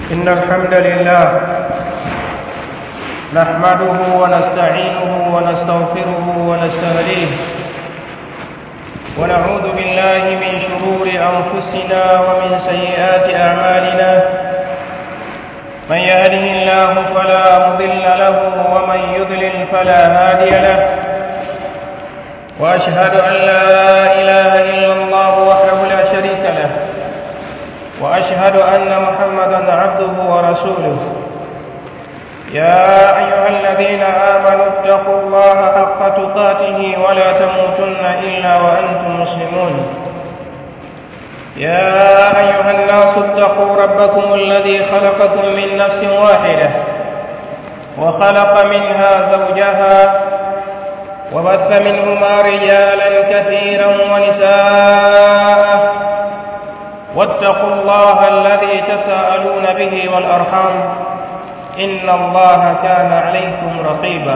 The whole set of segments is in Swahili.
إن الحمد لله نحمده ونستعينه ونستغفره ونستهديه ونعوذ بالله من شرور أنفسنا ومن سيئات أعمالنا من يهده الله فلا مضل له ومن يضلل فلا هادي له وأشهد أن لا إله إلا الله وحده لا شريك له وأشهد أن محمدا عبده ورسوله يا أيها الذين آمنوا اتقوا الله حق تقاته ولا تموتن إلا وأنتم مسلمون يا أيها الناس اتقوا ربكم الذي خلقكم من نفس واحدة وخلق منها زوجها وبث منهما رجالا كثيرا ونساء واتقوا الله الذي تساءلون به والأرحام إن الله كان عليكم رقيبا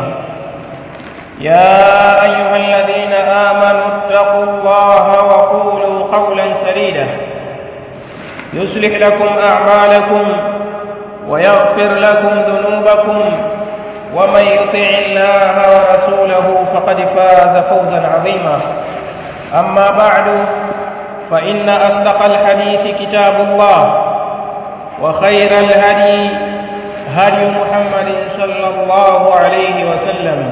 يا أيها الذين آمنوا اتقوا الله وقولوا قولا سديدا يصلح لكم أعمالكم ويغفر لكم ذنوبكم ومن يطع الله ورسوله فقد فاز فوزا عظيما أما بعد فإن أصدق الحديث كتاب الله وخير الهدي هدي محمد صلى الله عليه وسلم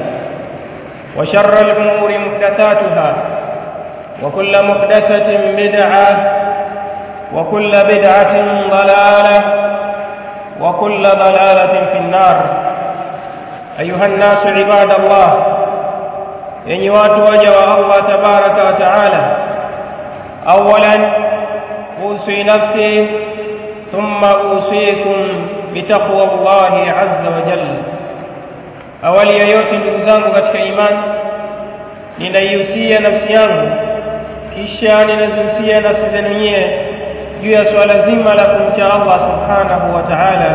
وشر الأمور محدثاتها وكل محدثة بدعة وكل بدعة ضلالة وكل ضلالة في النار أيها الناس عباد الله yenye watu waja wa Allah tabaraka wa taala awalan usi nafsi thumma usikum bitaqwa Allahi azza wa jalla awali ya yote ndugu zangu katika imani ninaihusia nafsi yangu kisha ninazihusia nafsi zenu nyie juu ya swala zima la kumcha Allah subhanahu wa ta'ala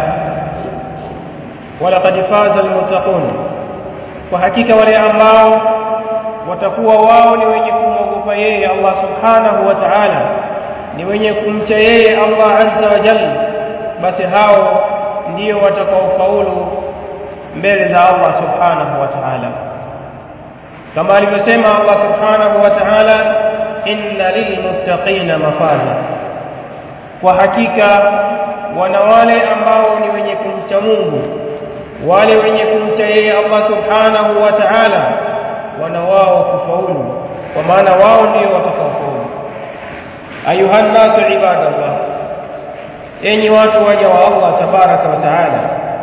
walaqad faza almuttaqun kwa hakika wale ambao watakuwa wao ni wenye kumwogopa yeye Allah subhanahu wa ta'ala ni wenye kumcha yeye Allah azza wa jalla basi hao ndio watakaofaulu mbele za Allah subhanahu wa ta'ala kama alivyosema Allah subhanahu wa ta'ala inna lilmuttaqina mafaza kwa hakika wana wale ambao ni wenye kumcha Mungu wale wenye kumcha yeye Allah subhanahu wa ta'ala wana wao kufaulu kwa maana wao ndio watakaofaulu ayuha nasu ibadallah enyi watu waja wa Allah tabaraka wa taala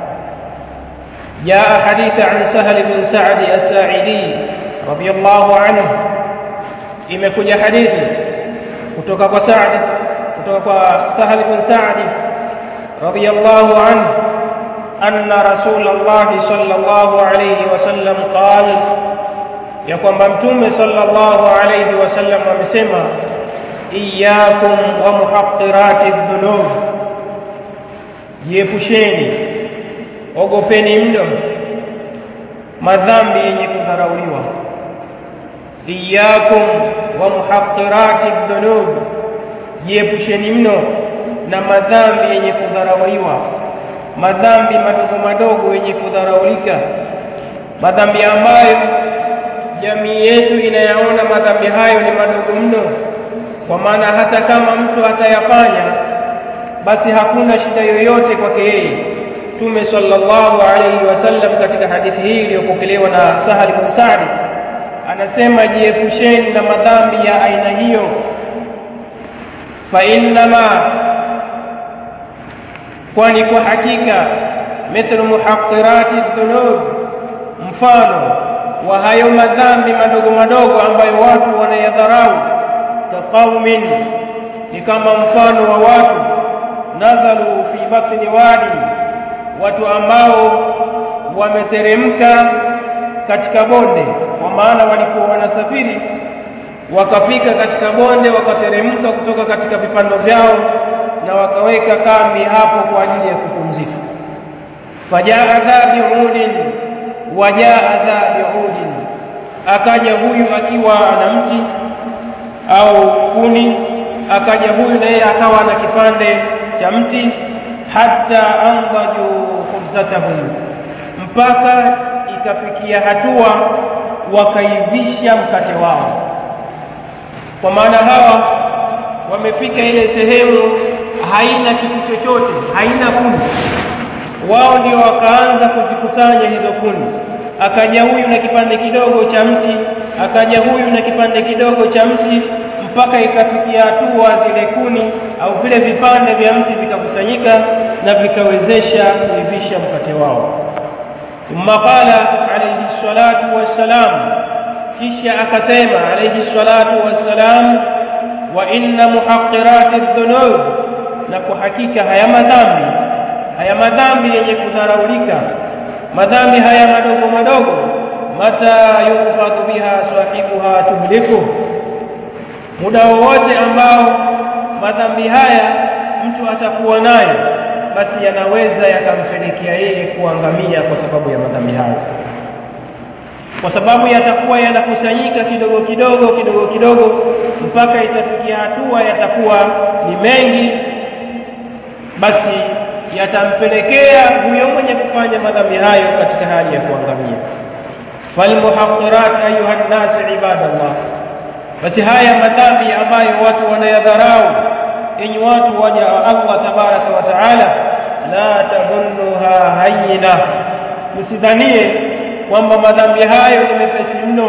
جاء حديث عن سهل بن سعد الساعدي رضي الله عنه imekuja hadithi kutoka kwa Saad kutoka kwa Sahal bin Sa'd radiyallahu anhu anna Rasulullah sallallahu alayhi wasallam qala ya kwamba mtume sallallahu alayhi wasallam amesema iyyakum wa muhaqqirati dhunub jiepusheni ogopeni mno madhambi yenye kudharauliwa iyyakum wa muhaqqirati dhunub jiepusheni mno na madhambi yenye kudharauliwa madhambi madogo madogo yenye kudharaulika madhambi ambayo jamii yetu inayaona madhambi hayo ni madogo mno kwa maana hata kama mtu atayafanya basi hakuna shida yoyote kwake yeye Mtume sallallahu alayhi wasallam katika hadithi hii iliyopokelewa na Sahal bin Sa'd anasema jiepusheni na madhambi ya aina hiyo fa innama kwani kwa hakika mithlu muhaqqirati dhunub mfano wa hayo madhambi madogo madogo ambayo watu wanayadharau kaqaumin ni kama mfano wa watu nazalu fi batni wadi watu ambao wameteremka katika bonde kwa maana walikuwa wanasafiri wakafika katika bonde wakateremka kutoka katika vipando vyao na wakaweka kambi hapo kwa ajili ya kupumzika fajaa dhabiudin wajaa dhabiudin akaja huyu akiwa ana mti au kuni akaja huyu na yeye akawa na kipande cha mti hatta andaju khubzatahum mpaka ikafikia hatua wakaivisha mkate wao kwa maana hawa wamefika ile sehemu haina kitu chochote haina kuni wao ndio wakaanza kuzikusanya hizo kuni akaja huyu na kipande kidogo cha mti akaja huyu na kipande kidogo cha mti mpaka ikafikia hatua zile kuni au vile vipande vya mti vikakusanyika na vikawezesha kuivisha mkate wao thumma qala alayhi salatu wassalam kisha akasema alayhi salatu wassalam wa inna muhaqqirati dhunub na kwa hakika haya madhambi haya madhambi yenye kudharaulika madhambi haya madogo madogo mata yufadhu biha sahibuha tuhliku muda wowote ambao madhambi haya mtu atakuwa nayo basi yanaweza yakampelekea yeye kuangamia kwa sababu ya madhambi hayo kwa sababu yatakuwa yanakusanyika kidogo kidogo kidogo kidogo mpaka itafikia hatua yatakuwa ni mengi basi yatampelekea huyo mwenye kufanya madhambi hayo katika hali ya kuangamia falmuhaqqirat ayuha nnas ibadallah basi haya madhambi ambayo watu wanayadharau enyi watu waja wa Allah tabaraka wa taala la tadhunnuha hayyina msidhanie kwamba madhambi hayo ni mepesi mno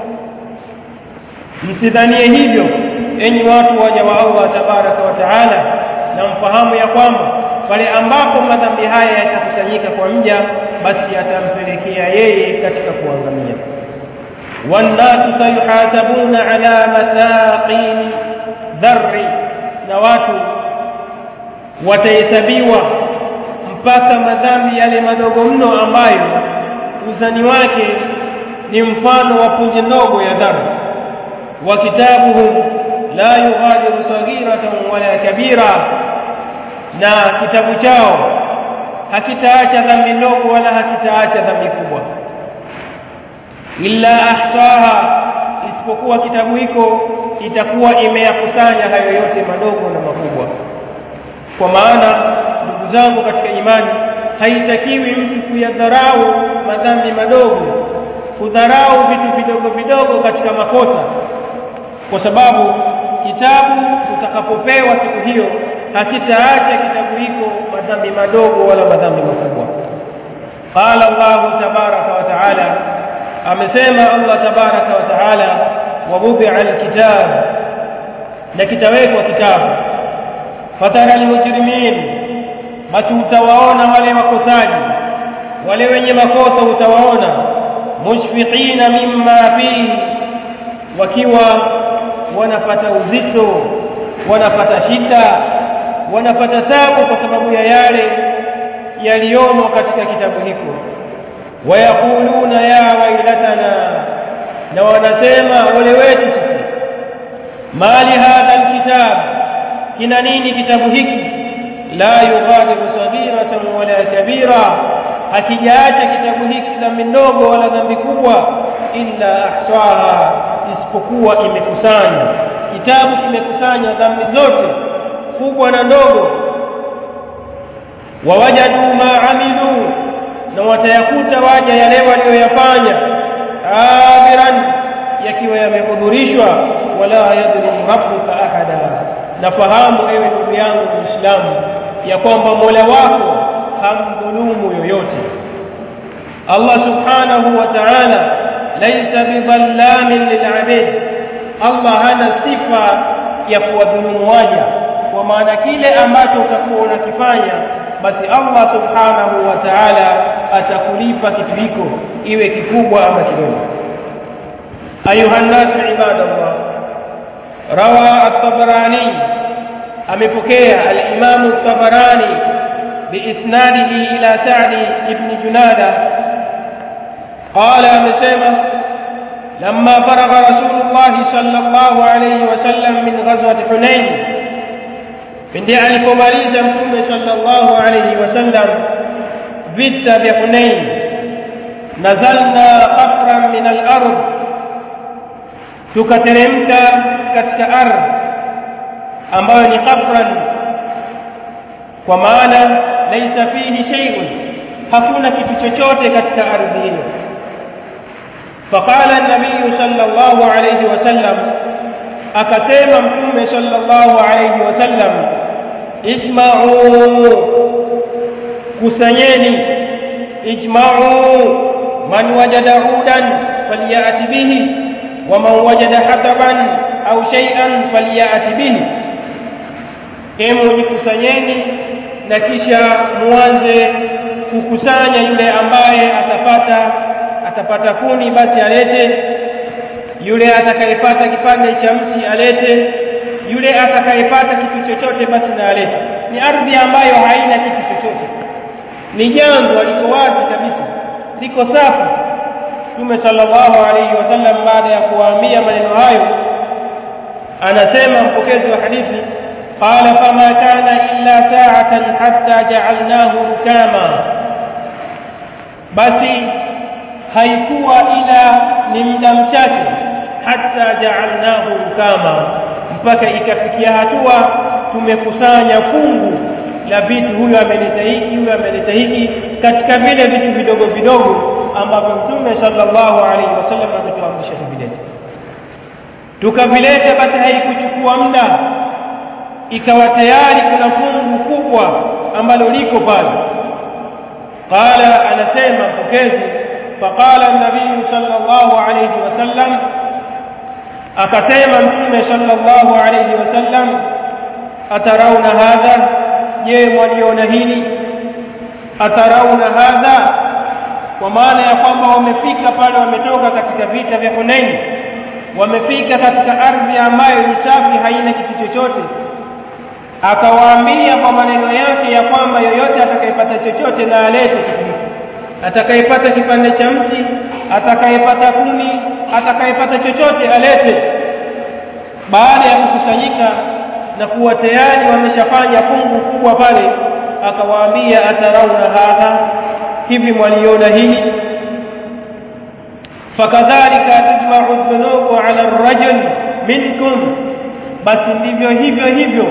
msidhanie hivyo enyi watu waja wa Allah tabaraka wa taala na mfahamu ya kwamba pale ambapo madhambi haya yatakusanyika kwa mja basi yatampelekea yeye katika kuangamia wannasu sayuhasabuna ala mathaqin dharri na watu watahesabiwa mpaka madhambi yale madogo mno ambayo uzani wake ni mfano wa punje ndogo ya dhambi wa kitabuhum la yughadiru saghiratan wala kabira na kitabu chao hakitaacha dhambi ndogo wala hakitaacha dhambi kubwa illa ahsaha isipokuwa kitabu hiko itakuwa imeyakusanya hayo yote madogo na makubwa kwa maana ndugu zangu katika imani haitakiwi mtu kuyadharau madhambi madogo kudharau vitu vidogo vidogo katika makosa kwa sababu kitabu utakapopewa siku hiyo hakitaacha kitabu hiko madhambi madogo wala madhambi makubwa qala Allah tabaraka wa taala amesema Allah tabaraka wa taala wawudia alkitab na kitawekwa kitabu fatara almujrimin basi utawaona wale wakosaji wale wenye makosa utawaona mushfiqina mimma fihi wakiwa wanapata uzito wanapata shida wanapata tabu kwa sababu ya yale yaliyomo katika kitabu hiko wayakuluna ya wailatana na wanasema ole wetu sisi mali hadha alkitab kina nini kitabu hiki la yughadiru saghiratan wala kabira hakijaacha kitabu hiki dhambi ndogo wala dhambi kubwa illa ahsaha isipokuwa imekusanya kitabu kimekusanya dhambi zote kubwa na ndogo wawajadu ma amilu na watayakuta waja yale walioyafanya abiran yakiwa yamehudhurishwa wala yadhlimu rabbuka ahada nafahamu ewe ndugu yangu muislamu ya kwamba mola wako hamdhulumu yoyote allah subhanahu wa ta'ala laysa bidhallamin lilabid allah hana sifa ya kuwadhulumu waja kwa maana kile ambacho utakuwa unakifanya basi allah subhanahu wa ta'ala atakulipa kitu hiko iwe kikubwa ama kidogo ayuha nnasu ibadallah rawa at-tabarani amepokea al-imam at-tabarani biisnadihi ila sa'd ibn junada qala amesema لما فرغ رسول الله صلى الله عليه وسلم من غزوة حنين pindi alipomaliza mtume sallallahu alayhi wasallam vita vya Hunain nazalna qafran min al-ard tukateremka katika ardhi ambayo ni qafran kwa maana laisa fihi shay'un hakuna kitu chochote katika ardhi hiyo faqala an-nabiy sallallahu alayhi wasallam akasema mtume sallallahu alayhi wasallam ijma'u kusanyeni ijma'u man wajada udan falyati bihi wa man wajada hataban au shay'an falyati bihi emu jikusanyeni na kisha muanze kukusanya yule ambaye atapata atapata kuni basi alete yule atakayepata kipande cha mti alete yule atakayepata kitu chochote basi na alete ni ardhi ambayo haina kitu chochote ni jangwa liko wazi kabisa liko safi Mtume sallallahu alayhi wasallam baada ya kuwaambia maneno hayo anasema mpokezi wa hadithi qala fama kana illa sa'atan hatta ja'alnahu rukama basi haikuwa ila ni muda mchache hatta ja'alnahu rukama mpaka ikafikia hatua tumekusanya fungu la vitu huyo ameleta hiki huyo ameleta hiki katika vile vitu vidogo vidogo ambavyo mtume sallallahu alaihi wasallam ametuamrisha tuvilete tukavileta basi haikuchukua muda ikawa tayari kuna fungu kubwa ambalo liko pale qala anasema mpokezi faqala an-nabiy sallallahu alayhi wasallam akasema mtume sallallahu alayhi wasallam atarauna hadha je mwaliona hili atarauna hadha kwa maana ya kwamba wamefika pale wametoka katika vita vya Hunain wamefika katika ardhi ambayo ni safi haina kitu chochote akawaambia kwa maneno yake ya kwamba yoyote atakayepata chochote na alete kitu hiki atakayepata kipande cha mti atakayepata kuni atakayepata chochote alete baada ya kukusanyika na kuwa tayari wameshafanya fungu kubwa pale akawaambia atarauna hadha hivi mwaliona hili fakadhalika tujma'u dhunubu ala ar-rajul minkum basi ndivyo hivyo hivyo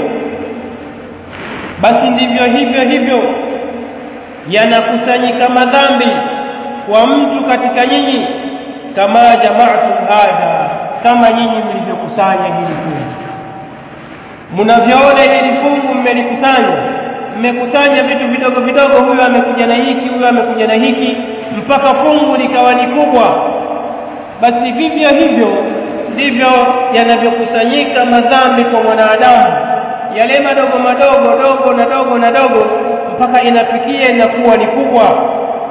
basi ndivyo hivyo hivyo yanakusanyika madhambi kwa mtu katika nyinyi kama jama'tum hadha kama nyinyi mlivyokusanya hili fungu mnavyoona hili fungu mmelikusanya mmekusanya vitu vidogo vidogo huyo amekuja na hiki huyo amekuja na hiki mpaka fungu likawa ni kubwa basi vivyo hivyo ndivyo yanavyokusanyika madhambi kwa mwanadamu yale madogo madogo dogo na dogo na dogo mpaka inafikia inakuwa ni kubwa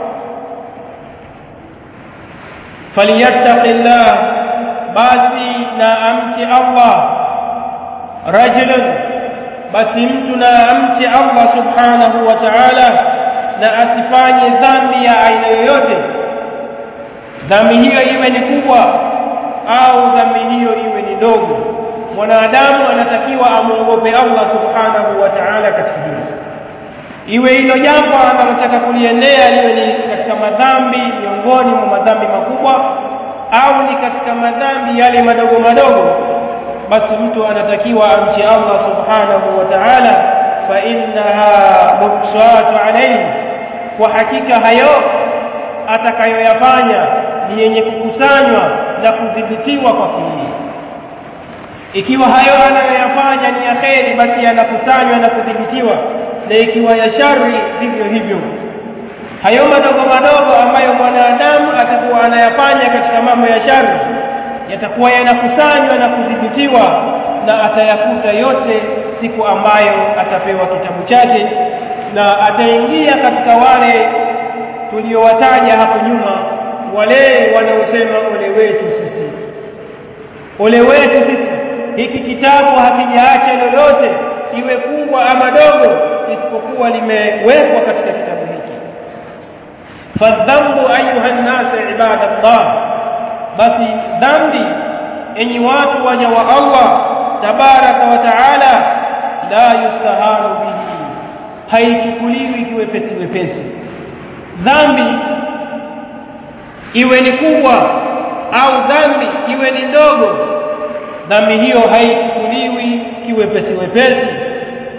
falyattaqillah basi na amchi Allah rajulun basi mtu na amchi Allah subhanahu wa ta'ala na asifanye dhambi ya aina yoyote dhambi hiyo iwe ni kubwa au dhambi hiyo iwe ni ndogo mwanadamu anatakiwa amwogope Allah subhanahu wa ta'ala katika hilo iwe hilo jambo analotaka kuliendea liwe ni katika madhambi miongoni mwa madhambi makubwa au ni katika madhambi yale madogo madogo basi mtu anatakiwa amche Allah subhanahu wa ta'ala fa innaha mubsatu alayhi kwa hakika hayo atakayoyafanya ni yenye kukusanywa na kudhibitiwa kwa kilii ikiwa hayo anayoyafanya ni ya kheri basi yanakusanywa na kudhibitiwa na ikiwa ya shari vivyo hivyo hayo madogo madogo ambayo mwanadamu atakuwa anayafanya katika mambo ya shari yatakuwa yanakusanywa na kudhibitiwa na atayakuta yote siku ambayo atapewa kitabu chake na ataingia katika wale tuliowataja hapo nyuma wale wanaosema ole wetu sisi ole wetu sisi hiki kitabu hakijaacha lolote iwe kubwa ama dogo isipokuwa limewekwa katika kitabu hiki fadhambu ayuha nnas ibadallah basi dhambi enyi watu waja wa Allah tabaraka wa taala la yustahanu bihi haichukuliwi kiwepesi wepesi dhambi iwe ni kubwa au dhambi iwe ni ndogo dhambi hiyo haichukuliwi kiwepesi wepesi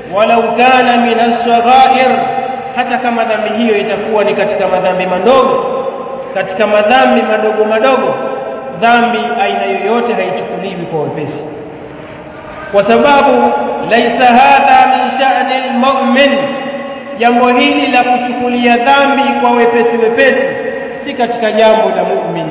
walau kana min as-saghair hata kama dhambi hiyo itakuwa ni katika madhambi madogo katika madhambi madogo madogo dhambi aina yoyote haichukuliwi kwa wepesi kwa sababu laisa hadha min sha'ni al-mu'min jambo hili la kuchukulia dhambi kwa wepesi wepesi si katika jambo la mu'min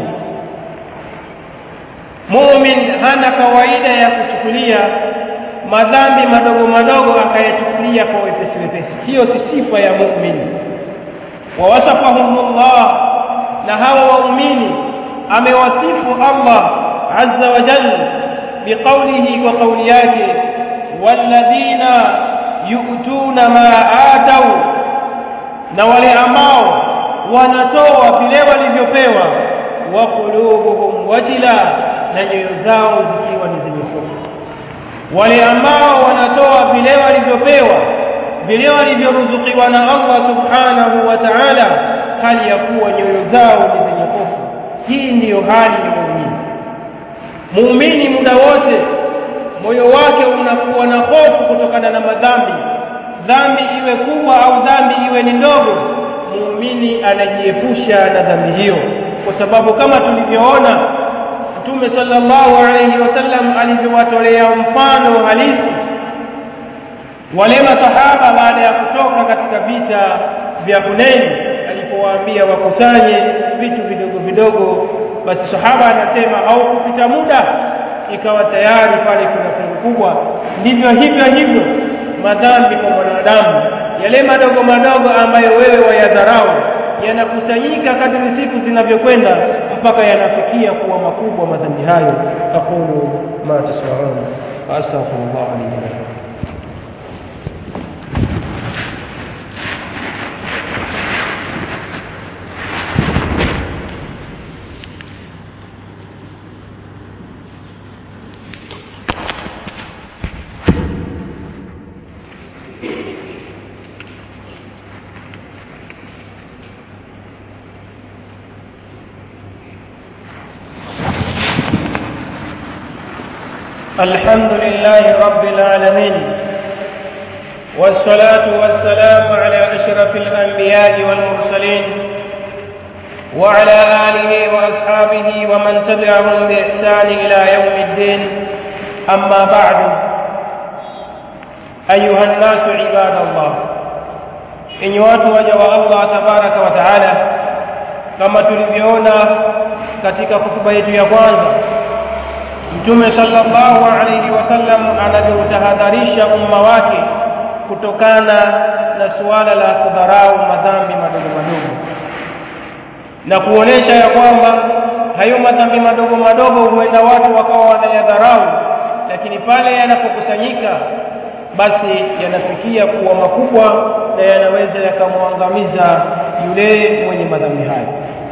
mu'min hana kawaida ya kuchukulia madhambi madogo madogo akayachukulia kwa wepesi wepesi hiyo si sifa ya mu'min wa wasafahumullah na hawa waumini amewasifu Allah azza wa jalla biqaulihi kwa kauli yake walladhina yu'tuna ma atau na wale ambao wanatoa vile walivyopewa wa qulubuhum wajila na nyoyo zao zikiwa ni zenye hofu wale ambao wanatoa vile walivyopewa vile walivyoruzukiwa na Allah subhanahu wa ta'ala hali ya kuwa nyoyo zao ni zenye hofu hii ndiyo hali ya muumini muumini muda wote moyo wake unakuwa na hofu kutokana na madhambi dhambi iwe kubwa au dhambi iwe ni ndogo muumini anajiepusha na dhambi hiyo kwa sababu kama tulivyoona Mtume sallallahu alayhi wasallam alivyowatolea mfano halisi wale masahaba baada ya kutoka katika vita vya Hunain alipowaambia wakusanye vitu vidogo vidogo basi sahaba anasema au kupita muda ikawa tayari pale kuna fungu kubwa ndivyo hivyo hivyo madhambi kwa mwanadamu yale madogo madogo ambayo wewe wayadharau yanakusanyika kadri siku zinavyokwenda mpaka yanafikia kuwa makubwa madhambi hayo aqulu ma tasma'un wa astaghfirullah li wa lakum الحمد لله رب العالمين والصلاة والسلام على أشرف الأنبياء والمرسلين وعلى آله وأصحابه ومن تبعهم بإحسان إلى يوم الدين أما بعد أيها الناس عباد الله إن وجه الله تبارك وتعالى كما تلبيونا katika hutuba yetu ya kwanza Mtume sallallahu alayhi wasallam anavyotahadharisha umma wake kutokana na suala la kudharau madhambi madogo madogo na kuonesha ya kwamba hayo madhambi madogo madogo huenda watu wakawa wanayadharau lakini pale yanapokusanyika basi yanafikia kuwa makubwa na yanaweza yakamwangamiza yule mwenye madhambi hayo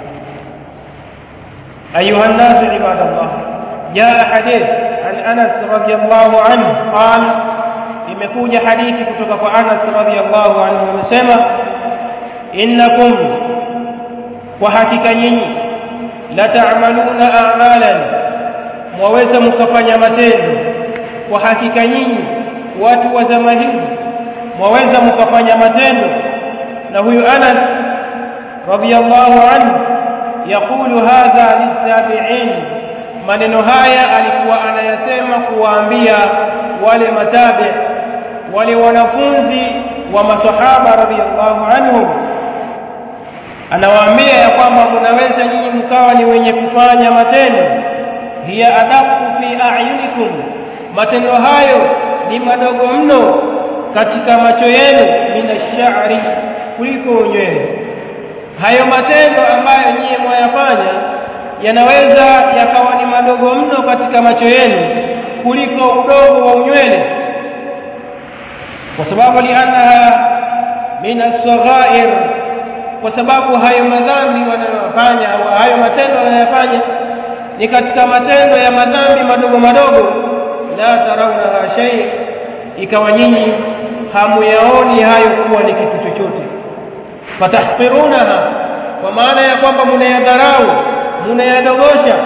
ayuha nnasu ibadallah جاء حديث عن أنس رضي الله عنه قال imekuja hadithi kutoka kwa Anas radhiallahu anhu amesema innakum kwa hakika nyinyi la ta'maluna a'malan mwaweza mkafanya matendo kwa hakika nyinyi watu wa zama hizi mwaweza mkafanya matendo na huyu Anas radhiallahu anhu yaqulu hadha litabi'in maneno haya alikuwa anayasema kuwaambia wale matabi wale wanafunzi wa masahaba radhiallahu anhum anawaambia ya kwamba mnaweza nyinyi mkawa ni wenye kufanya matendo hiya adaku fi a'yunikum matendo hayo ni madogo mno katika macho yenu minashari kuliko nywele hayo matendo ambayo nyinyi mwayafanya yanaweza yakawa ni madogo mno katika macho yenu kuliko udogo wa unywele kwa sababu liannaha min as-saghair kwa sababu hayo madhambi wanayofanya au hayo matendo wanayofanya ni katika matendo ya madhambi madogo madogo la tarawna shay ikawa nyinyi hamuyaoni hayo kuwa ni kitu chochote fatahqirunaha kwa maana ya kwamba mnayadharau mnayadogosha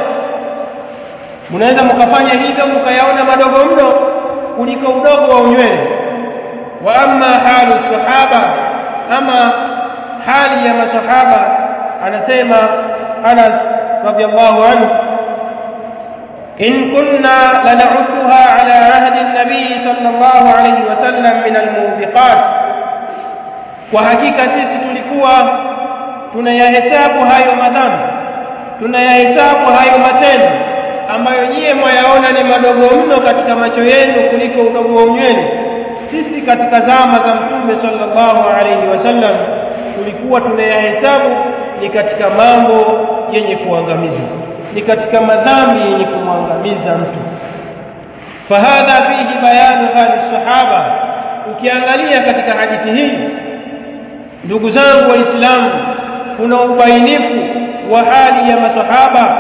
mnaweza mkafanya hivyo mkayaona madogo mno kuliko udogo wa unywele wa amma halu sahaba ama hali ya masahaba anasema Anas radiyallahu anhu in kunna lan'udduha ala ahdi an-nabi sallallahu alayhi wasallam min al-mubiqat kwa hakika sisi tulikuwa tunayahesabu hayo madhambi tunayahesabu hayo matendo ambayo nyie mwayaona ni madogo mno katika macho yenu kuliko udogo wa unywele sisi katika zama za mtume sallallahu alaihi wasallam tulikuwa tunayahesabu ni katika mambo yenye kuangamiza ni katika madhambi yenye kumwangamiza mtu fahadha fihi bayanu hali sahaba ukiangalia katika hadithi hii ndugu zangu waislamu kuna ubainifu wa hali ya masahaba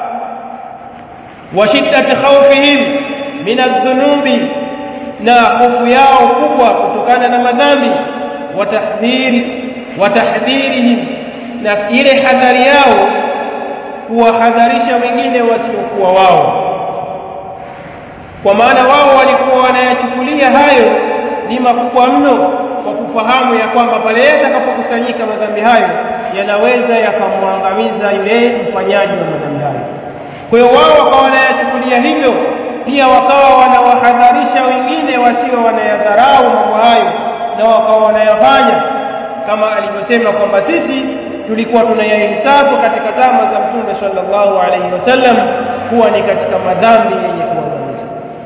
wa shiddati khawfihim min adh-dhunubi na hofu yao kubwa kutokana na madhambi wa tahdhiri wa tahdhirihim na ile hadhari yao kuwahadharisha wengine wasiokuwa wao kwa maana wao walikuwa wanayachukulia hayo ni makubwa mno kwa kufahamu ya kwamba pale yatakapokusanyika madhambi hayo yanaweza yakamwangamiza yule mfanyaji wa madhambi hayo kwa hiyo wao wakawa wanayachukulia hivyo pia wakawa wanawahadharisha wengine wasio wanayadharau mambo hayo na wakawa wanayafanya kama alivyosema kwamba sisi tulikuwa tunayahesabu katika zama za mtume sallallahu alaihi wasallam kuwa ni katika madhambi yenye kuangamiza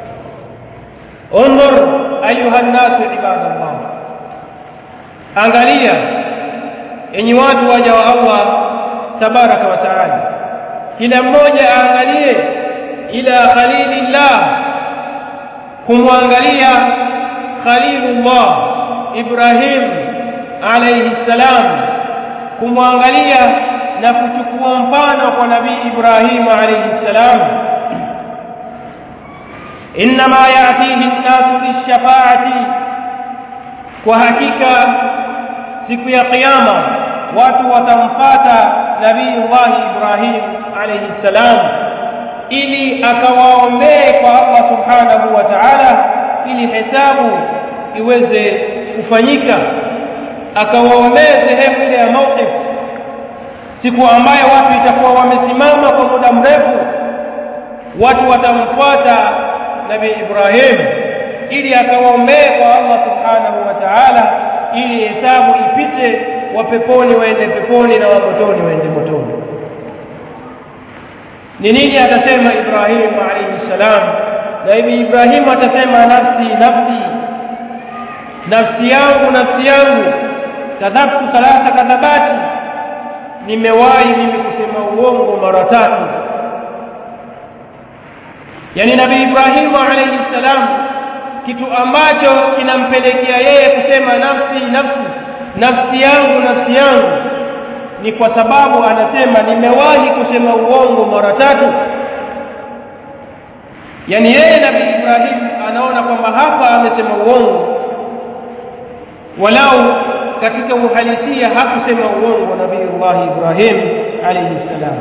انظر ايها الناس عباد الله angalia enyi watu waja wa Allah tabaraka wa taala kila mmoja aangalie ila khalilillah kumwangalia khalilullah Ibrahim alayhi salam kumwangalia na kuchukua mfano kwa nabii Ibrahim alayhi salam inma yatihi an-nasu lish-shafa'ati kwa hakika siku ya kiyama watu watamfata nabiiullah Ibrahim alayhi salam ili akawaombee kwa Allah subhanahu wa ta'ala ili hesabu iweze kufanyika akawaombee sehemu ile ya mawqif siku ambayo watu itakuwa wamesimama kwa muda mrefu watu watamfuata nabii Ibrahim ili akawaombee kwa Allah subhanahu wa ta'ala ili hesabu ipite wa peponi waende peponi na wa motoni waende motoni ni nini atasema Ibrahim alayhi salam na hivi Ibrahim atasema nafsi nafsi nafsi yangu nafsi yangu kadhabtu thalatha kadhabati nimewahi mimi kusema uongo mara tatu yani nabii Ibrahim alayhi salam kitu ambacho kinampelekea yeye kusema nafsi nafsi nafsi yangu nafsi yangu ni kwa sababu anasema nimewahi kusema uongo mara tatu yani yeye nabii Ibrahim anaona kwamba hapa amesema uongo walau katika uhalisia hakusema uongo nabii Ibrahim alayhi salam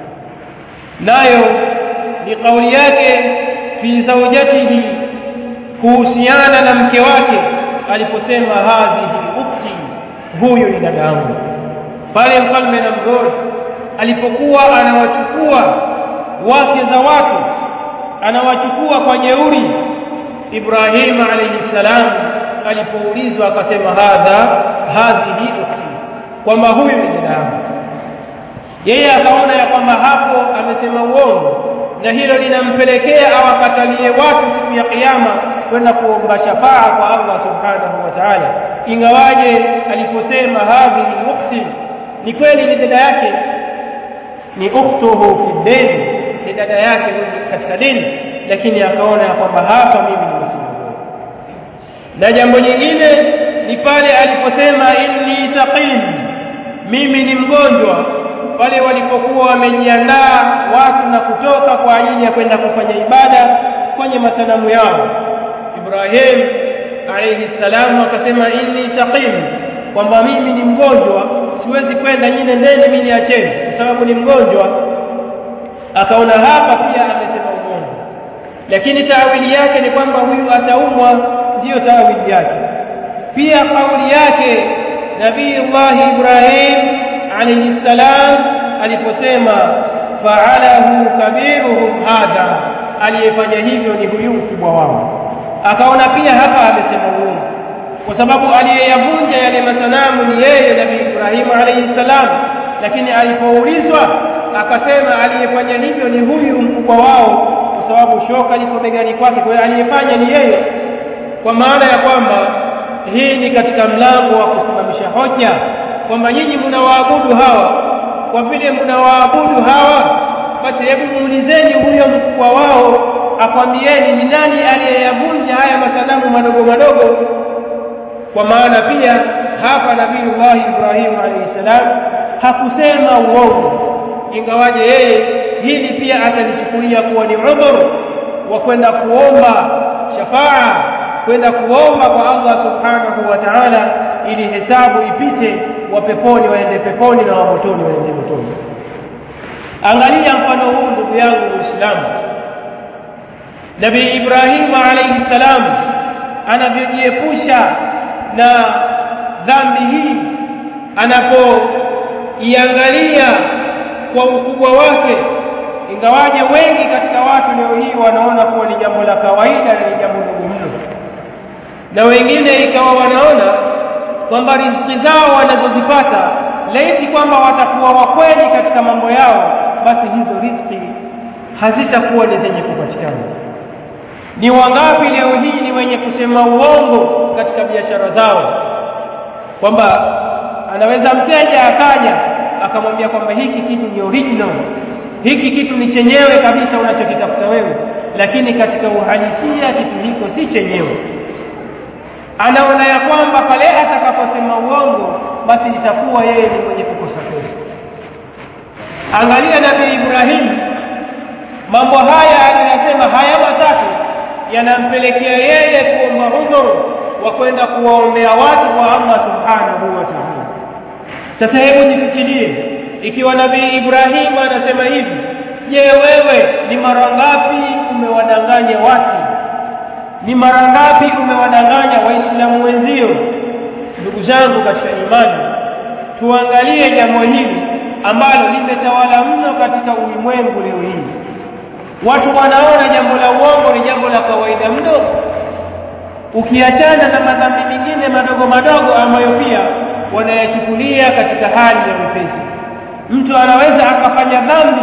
nayo ni kauli yake fi zawjatihi kuhusiana na mke wake aliposema hadhihi ukhti huyu ni dada yangu pale mfalme Namrud alipokuwa anawachukua wake za watu anawachukua kwa jeuri Ibrahim alayhi salam alipoulizwa akasema hadha hadhihi ukhti kwamba huyu ni dada yangu yeye akaona ya kwamba hapo amesema uongo na hilo linampelekea awakatalie watu siku ya kiyama kwenda kuomba shafaa kwa Allah subhanahu wa ta'ala ingawaje aliposema hadhihi ukhti ni kweli ni dada yake ni ukhtuhu fi dini ni dada yake katika dini lakini akaona ya kwamba hapa mimi nimesema na jambo jingine ni pale aliposema inni saqim mimi ni mgonjwa pale walipokuwa wamejiandaa watu na kutoka kwa ajili ya kwenda kufanya ibada kwenye masanamu yao Ibrahim alayhi salamu akasema inni saqim kwamba mimi ni mgonjwa siwezi kwenda nyinyi nendeni mimi niacheni kwa sababu ni mgonjwa akaona hapa pia amesema uongo lakini taawili yake ni kwamba huyu ataumwa ndiyo taawili yake pia kauli yake nabiyullahi ibrahim alayhi salam aliposema fa'alahu kabiruhum hadha aliyefanya hivyo ni huyu mkubwa wao akaona pia hapa amesema uongo kwa sababu aliyeyavunja yale masanamu ni yeye nabii ibrahim alayhi salam lakini alipoulizwa akasema aliyefanya hivyo ni huyu mkubwa wao kwa sababu shoka liko begani kwake kwa hiyo aliyefanya ni yeye kwa maana ya kwamba hii ni katika mlango wa kusimamisha hoja kwamba nyinyi mnawaabudu hawa kwa vile mnawaabudu hawa basi hebu muulizeni huyo mkubwa wao akwambieni ni nani aliyeyavunja haya masanamu madogo madogo kwa maana pia hapa nabiiullahi ibrahim alayhi salam hakusema uongo ingawaje yeye hili pia atalichukulia kuwa ni udhur wa kwenda kuomba shafaa kwenda kuomba kwa Allah subhanahu wa ta'ala ili hesabu ipite wa peponi waende peponi na wa motoni waende motoni angalia mfano huu ndugu yangu muislamu nabii ibrahim alayhi salam anavyojiepusha na dhambi hii anapoiangalia kwa ukubwa wake ingawaje wengi katika watu leo hii wanaona kuwa ni jambo la kawaida na ni jambo dogo mno na wengine ikawa wanaona kwamba riziki zao wanazozipata laiti kwamba watakuwa wakweli katika mambo yao basi hizo riziki hazitakuwa ni zenye kupatikana ni wangapi leo hii ni wenye kusema uongo katika biashara zao kwamba anaweza mteja akaja akamwambia kwamba hiki kitu ni original hiki kitu ni chenyewe kabisa unachokitafuta wewe lakini katika uhalisia kitu hiko si chenyewe anaona ya kwamba pale atakaposema uongo basi itakuwa yeye ni mwenye kukosa pesa angalia nabii ibrahim mambo haya aliyosema haya matatu yanampelekea yeye kuomba udhuru wa kwenda kuwaombea watu kwa Allah subhanahu wa ta'ala sasa hebu nifikirie ikiwa nabii Ibrahim anasema hivi je wewe ni mara ngapi umewadanganya watu ni mara ngapi umewadanganya waislamu wenzio ndugu zangu katika imani tuangalie jambo hili ambalo limetawala mno katika ulimwengu leo hii watu wanaona jambo la uongo ni jambo la kawaida mno ukiachana na madhambi mengine madogo madogo ambayo pia wanayachukulia katika hali ya wepesi mtu anaweza akafanya dhambi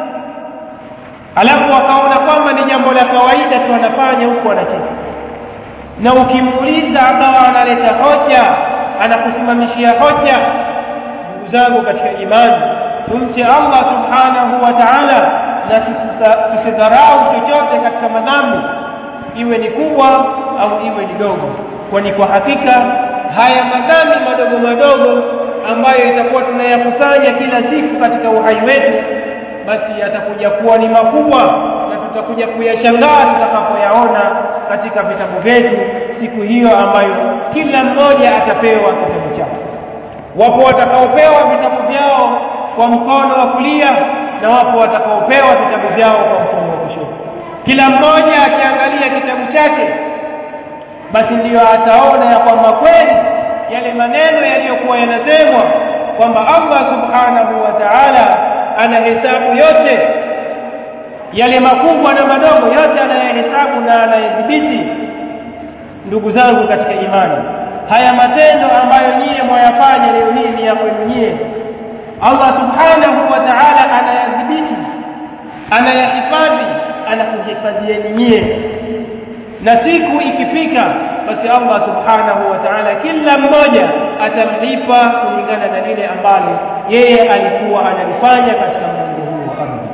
alafu akaona kwamba ni jambo la kawaida tu anafanya huku anacheka na ukimuuliza akawa analeta hoja anakusimamishia hoja ndugu zangu katika imani tumche Allah subhanahu wa ta'ala na tusidharau chochote katika madhambi iwe ni kubwa au iwe ni dogo kwani kwa hakika haya madhambi madogo madogo ambayo itakuwa tunayakusanya kila siku katika uhai wetu basi yatakuja kuwa ni makubwa na tutakuja kuyashangaa tutakapoyaona katika vitabu vyetu siku hiyo ambayo kila mmoja atapewa kitabu chake wapo watakaopewa vitabu vyao kwa mkono wa kulia na wapo watakaopewa vitabu vyao kwa mkono wa kushoto kila mmoja akiangalia kitabu chake basi ndiyo ataona ya kwamba kweli yale maneno yaliyokuwa yanasemwa kwamba Allah subhanahu wa ta'ala anahesabu yote yale makubwa na madogo yote anayahesabu na anayadhibiti ndugu zangu katika imani haya matendo ambayo nyie mwayafanya leo hii ni ya kwenu nyie Allah subhanahu wa ta'ala anayadhibiti anayahifadhi anakuhifadhieni nyie na siku ikifika basi Allah subhanahu wa ta'ala kila mmoja atamlipa kulingana na lile ambalo yeye alikuwa analifanya katika mlango huu wa ardhi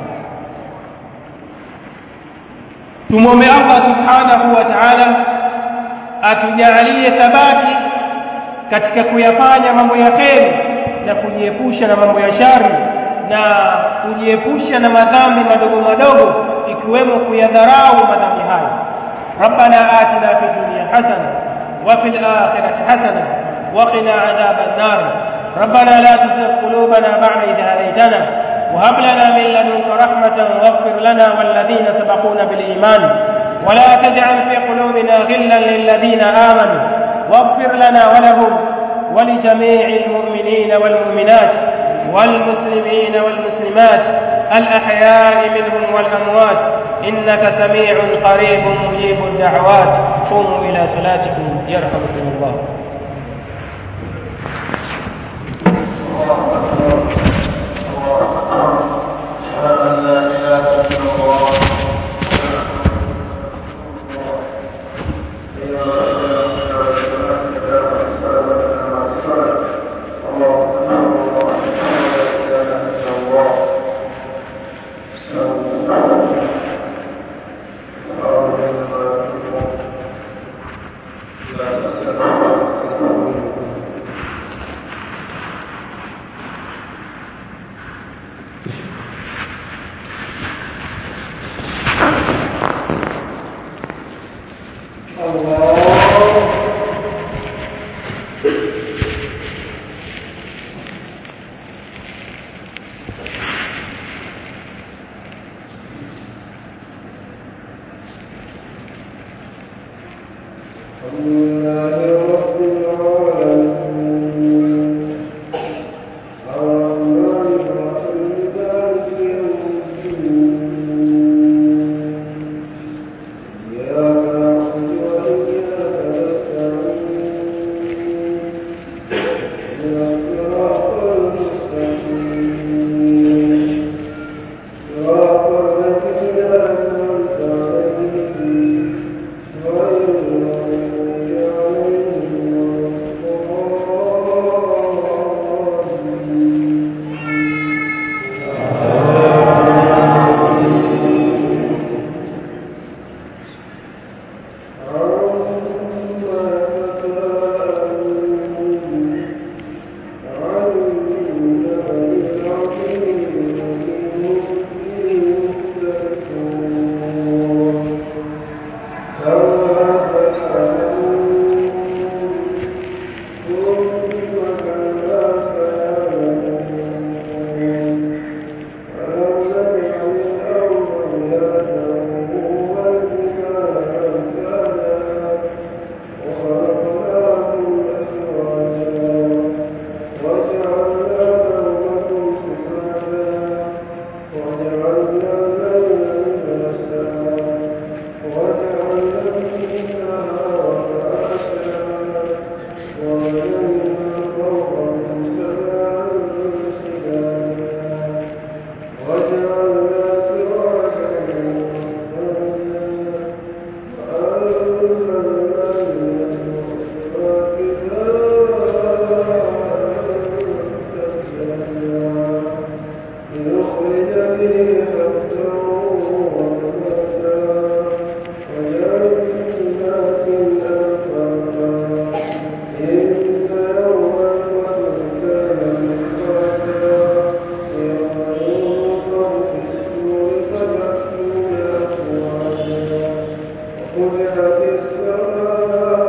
tumwombe Allah subhanahu wa ta'ala atujalie thabati katika kuyafanya mambo ya kheri na kujiepusha na mambo ya shari na kujiepusha na madhambi madogo madogo ikiwemo kuyadharau madhambi hayo ربنا آتنا في الدنيا حسنة وفي الآخرة حسنة وقنا عذاب النار ربنا لا تزغ قلوبنا بعد إذ هديتنا وهب لنا من لدنك رحمة واغفر لنا والذين سبقونا بالإيمان ولا تجعل في قلوبنا غلا للذين آمنوا واغفر لنا ولهم ولجميع المؤمنين والمؤمنات والمسلمين والمسلمات الأحياء منهم والأموات إنك سميع قريب مجيب الدعوات قوموا إلى صلاتكم يرحمكم الله فتحت السماء